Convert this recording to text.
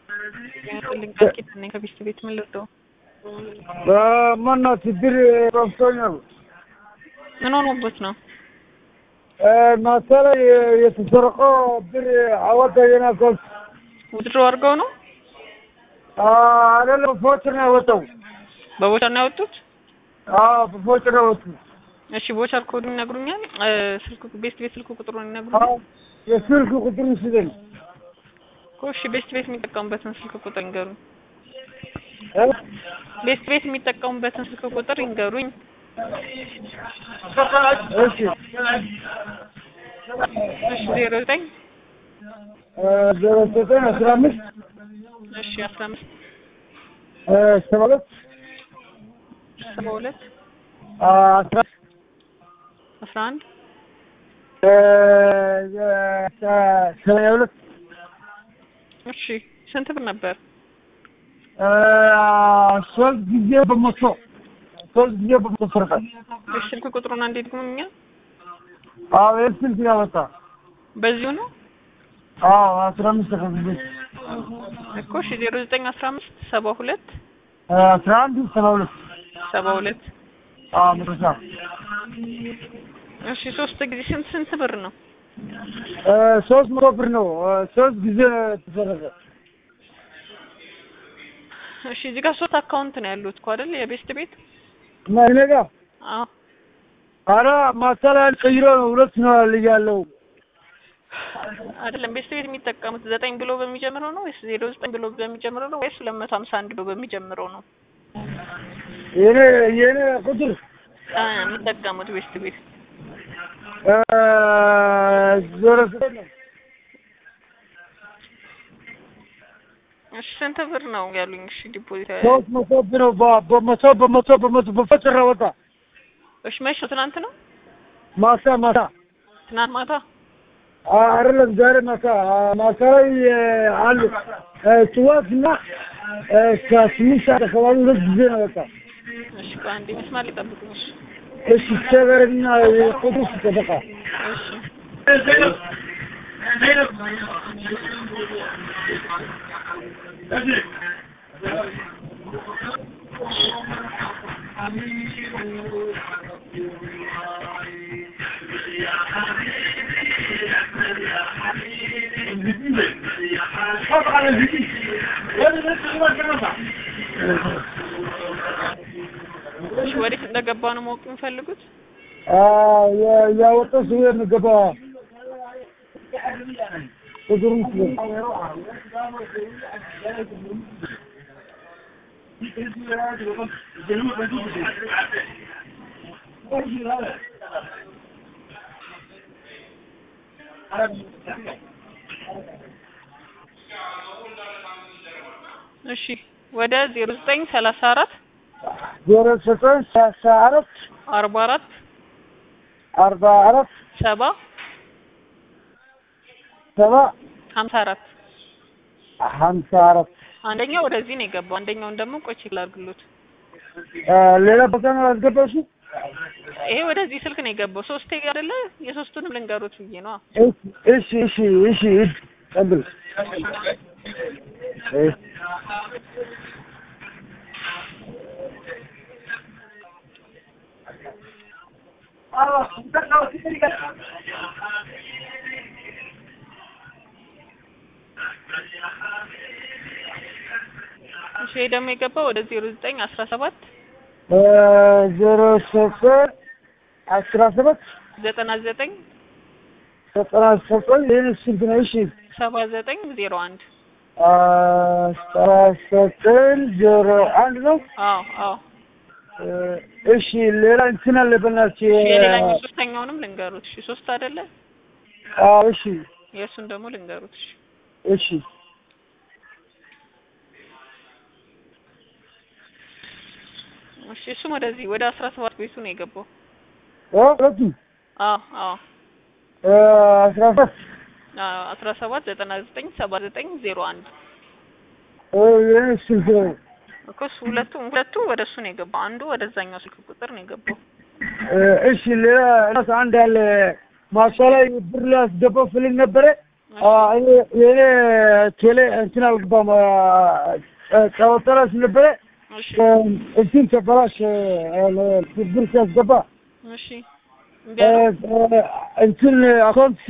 ያስልኝ ቃል ኪዳን ነኝ ከቢስት ቤት ምን ልርዳው? ማናት ብር ረብቶኛል። ምን ሆኖበት ነው? ማታ ላይ የተሰረቀው ብር አወጣ የናኮስ ውድድሮ አድርገው ነው አይደለም ፎች ነው ያወጣው። በቦቸር ነው ያወጡት? አዎ በፎች ነው ያወጡት። እሺ ቦቸር ኮዱን ይነግሩኛል? ስልክ ቤስት ቤት ስልክ ቁጥሩን ይነግሩኛል? የስልክ ቁጥር ስጠኝ። እኮ እሺ ቤስት ቤት የሚጠቀሙበትን ስልክ ቁጥር ይንገሩኝ። ቤስት ቤት የሚጠቀሙበትን ስልክ ቁጥር ይንገሩኝ። እሺ እሺ ዜሮ ዘጠኝ ዜሮ ዘጠኝ አስራ አምስት እሺ አስራ አምስት ሰባ ሁለት ሰባ ሁለት አስራ አስራ አንድ ሰማንያ ሁለት እሺ ስንት ብር ነበር? ሶስት ጊዜ በመቶ ሶስት ጊዜ በመቶ ሰርቃል። እሺ ስልክ ቁጥሩን አንዴ ድግሙኛ። አዎ ይህ ስልክ ያወጣ በዚሁ ነው አዎ አስራ አምስት ተከፍሎ እኮ እሺ ዜሮ ዘጠኝ አስራ አምስት ሰባ ሁለት አስራ አንድ ሰባ ሁለት ሰባ ሁለት አዎ መጨረሻ እሺ ሶስት ጊዜ ስንት ስንት ብር ነው? ሶስት መቶ ብር ነው። ሶስት ጊዜ ተሰረቀ። እሺ እዚህ ጋር ሶስት አካውንት ነው ያሉት እኮ አይደል? የቤስት ቤት እና እኔ ጋር አዎ ኧረ ማታ ላይ ቀይሮ ነው ሁለት ነው ልጅ ያለው አይደለም ቤስት ቤት የሚጠቀሙት ዘጠኝ ብሎ በሚጀምረው ነው ወይስ ዜሮ ዘጠኝ ብሎ በሚጀምረው ነው ወይስ ሁለት መቶ ሀምሳ አንድ ብሎ በሚጀምረው ነው የኔ የኔ ቁጥር አ የሚጠቀሙት ቤስት ቤት? ዜሮ ዘጠኝ ነው። እሺ ስንት ብር ነው ያሉኝ? እሺ ዲፖዚት ሶስት መቶ ብር ነው በ- በመቶ በመቶ በመቶ በፈጭራ ወጣ እሺ መቼ ነው? ትናንት ነው ማታ ማታ ትናንት ማታ አይደለም ዛሬ ማታ ማታ ላይ አሉ ጥዋት እና እስከ ስምንት ሰዓት አካባቢ ሁለት ጊዜ ነው ወጣ። እሺ ቆይ አንዴ መስማት ሊጠብቁኝ እሺ እሺ ሰበርና ቁጥር ሲጠበቃ እሺ እሺ ወዴት እንደገባ ነው ማወቅ የሚፈልጉት? ያወጣ ሰው የሚገባ ቁጥሩን ሲጠበቃ እሺ ወደ ዜሮ ዘጠኝ ሰላሳ አራት ዜሮ ዘጠኝ ሰላሳ አራት አርባ አራት አርባ አራት ሰባ ሰባ ሀምሳ አራት ሀምሳ አራት አንደኛው ወደዚህ ነው የገባው። አንደኛውን ደግሞ ቆይ ቼክ ላድርግሎት። ሌላ ቦታ ነው ያስገባሽው? ይሄ ወደዚህ ስልክ ነው የገባው። ሶስቴ አይደለ? የሶስቱንም ልንገሩት ብዬ ነው። እሺ እሺ እሺ እሺ ቀብል እሺ እሺ ይሄ ደግሞ የገባው ወደ ዜሮ ዘጠኝ አስራ ሰባት ዜሮ ዘጠኝ አስራ ሰባት ዘጠና ዘጠኝ ዘጠና ዘጠኝ ይህን ስንት ነው? እሺ ሰባ ዘጠኝ ዜሮ አንድ አስራ ዘጠኝ ዜሮ አንድ ነው። አዎ አዎ። እሺ ሌላ እንትን አለ በእናትሽ እሺ የሌላኛው ሶስተኛውንም ልንገሩት። እሺ ሶስት አይደለ? አዎ እሺ የእሱን ደግሞ ልንገሩት። እሺ እሺ እሺ እሱም ወደዚህ ወደ አስራ ሰባት ቤቱ ነው የገባው። ሁለቱ አዎ አዎ አስራ ሰባት አዎ አስራ ሰባት ዘጠና ዘጠኝ ሰባ ዘጠኝ ዜሮ አንድ ይህን ስልክ ነው። እኮ እሱ ሁለቱ ሁለቱ ወደ እሱ ነው የገባው። አንዱ ወደዛኛው ስልክ ቁጥር ነው የገባው። እሺ ሌላ ራስ አንድ ያለ ማሳ ላይ ብር ላስገባው ፍልግ ነበረ እኔ የኔ ቴሌ እንትን አልገባም ቀወጠረ ስለነበረ እሺ እንትን ተበላሽ ብር ሲያስገባ እሺ እምቢ አለው? እንትን አካውንት